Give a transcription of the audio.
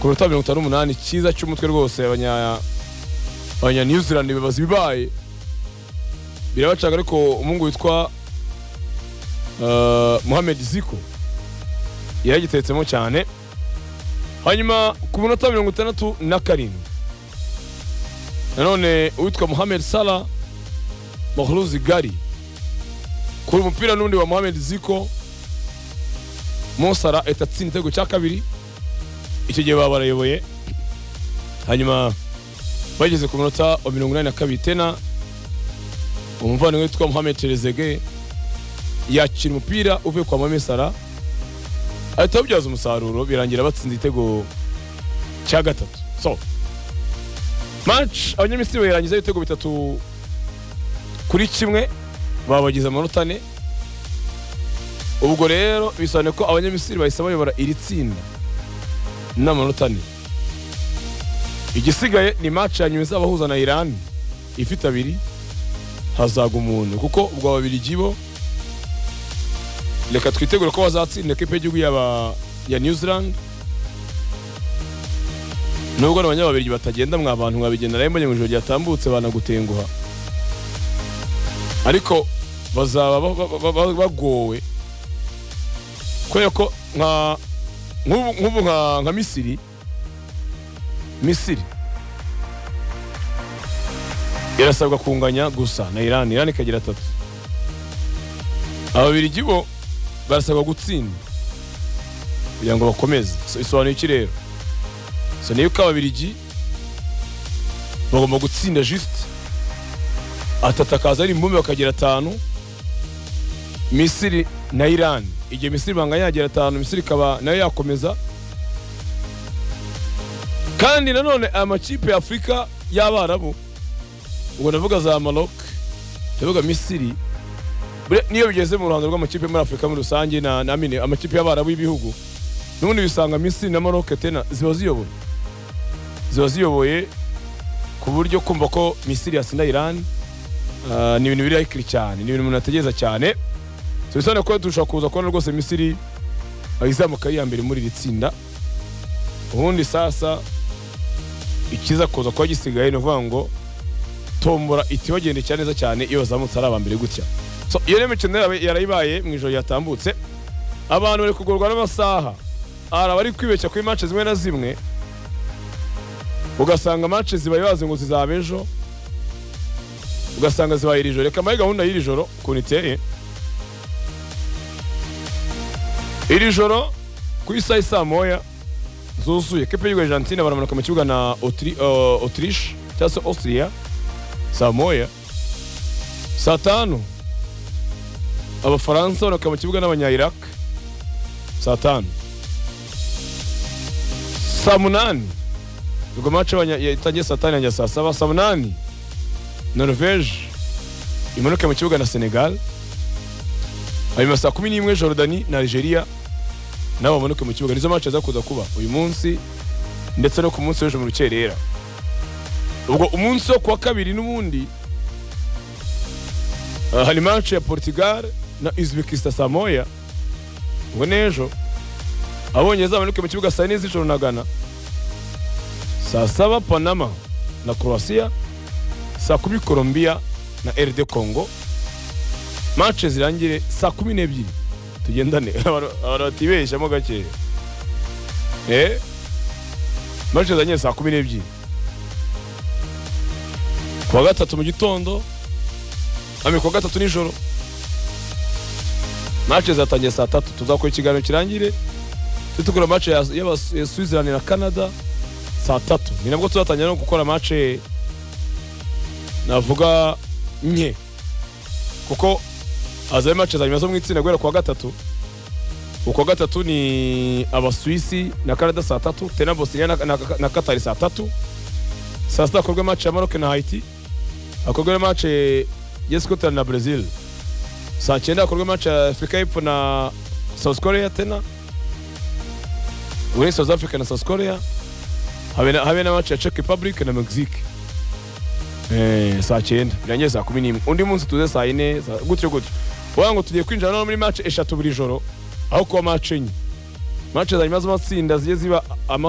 ku minota mirongo itanu n'umunani cyiza cy'umutwe rwose abanya abanya new zealand bibaza ibibaye birabacaga ariko umuhungu witwa eh, mohamed ziko yaragitetsemo cyane hanyuma ku minota mirongo itandatu na karindwi nanone uwitwa mohamed salah mahruzi gari kuri umupira n'undi wa mohamed ziko mosara etatsinda igitego cya kabiri icyo gihe baba barayoboye hanyuma bageze ku minota wa mirongo inani na kabiri tena umuvandimwe witwa mohamed terezege yakira umupira uvuye kwa mohamed salah ahita awubyaza umusaruro birangira batsinze igitego cya gatatu so match abanyamisiri bayirangiza ibitego bitatu kuri kimwe babagize amanota ane ubwo rero bisobanuye ko abanyamisiri bahise bayobora iri tsinda n'amanota ane igisigaye ni match ya nyuma izabahuza na irani ifite abiri hazaga umuntu kuko ubwo ababiligi bo reka twitegure ko bazatsinda ekipe y'igihugu y'aba- ya new zealand nubwo n'abanyababiri batagenda mwa bantu mwabigenera mbonye ngo ijoro ryatambutse banagutenguha ariko bazaba ba- ba- ba- ba- bagowe kubera ko nka nk'ubu nk'ubu nka nka misiri misiri irasabwa kunganya gusa na irani irani ikagira atatu ababiligi bo barasabwa gutsinda kugira ngo bakomeze So, bisobanuye iki rero so niyo ko ababiligi bagomba gutsinda juste atatu akaza ari imbumbe bakagira atanu misiri na irani igihe misiri banganya yagira atanu misiri ikaba nayo yakomeza kandi nanone aya makipe ya afurika y'abarabu ubwo ndavuga za marok ndavuga misiri Bure- niyo bigeze mu ruhando rw'amakipe muri afurika muri rusange na na mine amakipe y'abarabu y'ibihugu n'ubundi bisanga misiri na maroke tena ziba ziyoboye ziba ziyoboye ku buryo kumva ko misiri yatsinda irani ah, ni ibintu biri ayikiri cyane ni ibintu umuntu ategereza cyane so bisobanuye ko dushobora kuza kubona rwose misiri ah, izamuka ari iya mbere muri iri tsinda ubundi sasa ikiza kuza kuba gisigaye ni ukuvuga ngo tombora itibagendekera neza cyane iyo bazamutse ari aba mbere gutya So, iyo rero imikino yabo yarayibaye mu ijoro ryatambutse abantu bari kugorwa n'amasaha hari abari kwibeshya kuri manche zimwe na zimwe ugasanga manche zibaye bazi ngo zizaba ejo ugasanga zibaye iri joro reka mbahe gahunda y'iri joro ukuntu iteye iri joro ku isaha isaa moya zuzuye kipe y'igihugu ya argentine baramanuka mu kibuga na Autri- eh, autriche cyangwa se austria saa moya saa tanu abafaransa baramuka mu kibuga n'abanya-iraq saa tanu saa munani ubwo mace itangiye saa tanu yanjye saa saba saa munani norvege imanuke mu kibuga na senegal hanyuma saa kumi n'imwe jorodani na algeria nabo bamanuke mu kibuga nizo mace zakuza kuba uyu munsi ndetse no ku munsi w'ejo mu rukerera ubwo umunsi wo kuwa kabiri n'ubundi Uh, hari match ya Portugal na Uzbekistan Samoya ngo n'ejo abongereza bamanuke mu kibuga saa yine z'ijoro na Ghana saa saba Panama na Croatia saa kumi Colombia na RD Congo match zirangire saa kumi n'ebyiri tugendane abantu abantu batibeshyamo gake eh match zirangire saa kumi n'ebyiri ku wa gatatu mu gitondo Ami kuwa gatatu nijoro match zatangiye saa tatu tuzakora ikiganiro kirangire tutukura match ya, ya, ya Switzerland na Canada saa tatu ni nabwo tuzatangira no gukora match navuga nke kuko hazabe match za nyuma zo mu itsinda guhera kuwa gatatu ukwa gatatu ni abaswisi na Canada saa tatu tena Bosnia na, na, na Qatar saa tatu saa sita hakorwe match ya Maroc na Haiti hakorwe match ya Scotland na Brazil saa cyenda hakorwe match ya Afurika y'Epfo na South Korea tena muri South Africa na South Korea habe na, habe na match ya Czech Republic na Mexique eh, saa cyenda birangiye saa kumi n'imwe undi munsi tuze saa yine saa- gutyo gutyo wagira ngo tugiye kwinjira none muri match eshatu buri joro aho kuba match enye match za nyuma z'amatsinda zigiye ziba ama